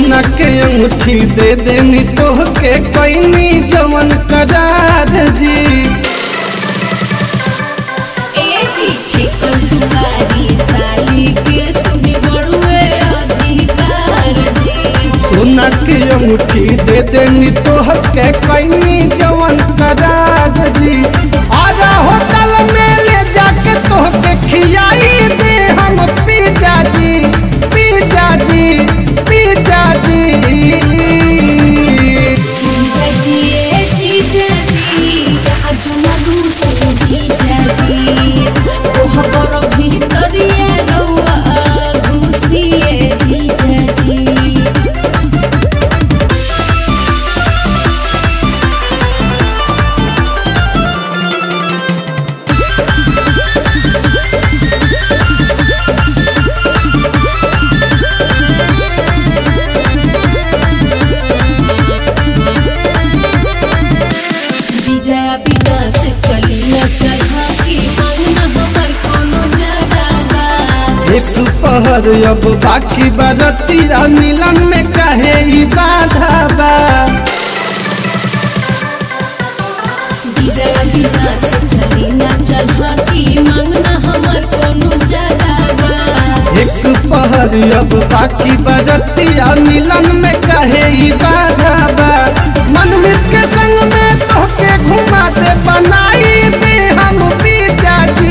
सोना के अंगूठी दे देनी तोहके कैनी जवन करार जी ए जी छिपल दुआरी साली के सुनी बड़ुए अधिकार जी सोना के अंगूठी दे देनी तोहके कैनी जवन करार जी आजा होटल में ले जाके तोहके खियाई दे हम पिज्जा जी पिज्जा जी पिज्जा जी जीजा जी ए जीजा जी आज लगू से जीजा जी ओह बड़ भीतरिया रउआ घुसिए जीजा जी जीजा बिना से चली न चढ़ा की मांगना हमर कोनो ज्यादा बा एक पहर अब बाकी बरतिया मिलन में कहे ई बाधा बा जीजा बिना से चली न चढ़ा की मांगना हमर कोनो ज्यादा बा एक पहर अब बाकी बरतिया मिलन में कहे ई बाधा बा मनमित के संग में तोहके घुमा दे बनाई दे हम पिज्जा जी